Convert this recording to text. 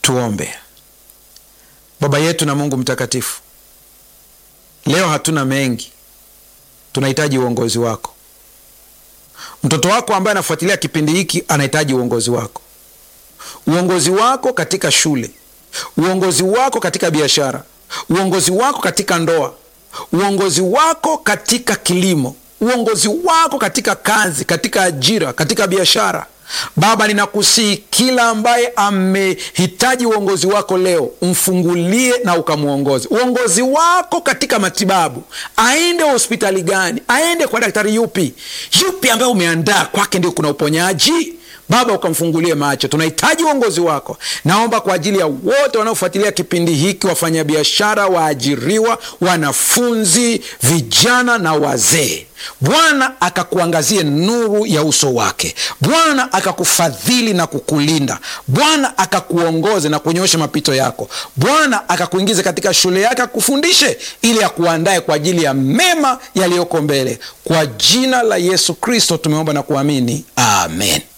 Tuombe. Baba yetu na Mungu mtakatifu, leo hatuna mengi, tunahitaji uongozi wako. Mtoto wako ambaye anafuatilia kipindi hiki anahitaji uongozi wako, uongozi wako katika shule, uongozi wako katika biashara, uongozi wako katika ndoa, uongozi wako katika kilimo, uongozi wako katika kazi, katika ajira, katika biashara. Baba, ninakusihi kila ambaye amehitaji uongozi wako leo, umfungulie na ukamwongoze. Uongozi wako katika matibabu, aende hospitali gani, aende kwa daktari yupi, yupi ambaye umeandaa kwake ndio kuna uponyaji. Baba, ukamfungulie macho. Tunahitaji uongozi wako. Naomba kwa ajili ya wote wanaofuatilia kipindi hiki, wafanyabiashara, waajiriwa, wanafunzi, vijana na wazee. Bwana akakuangazie nuru ya uso wake. Bwana akakufadhili na kukulinda. Bwana akakuongoze na kunyosha mapito yako. Bwana akakuingiza katika shule yake akufundishe, ili akuandae kwa ajili ya mema yaliyoko mbele. Kwa jina la Yesu Kristo tumeomba na kuamini, amen.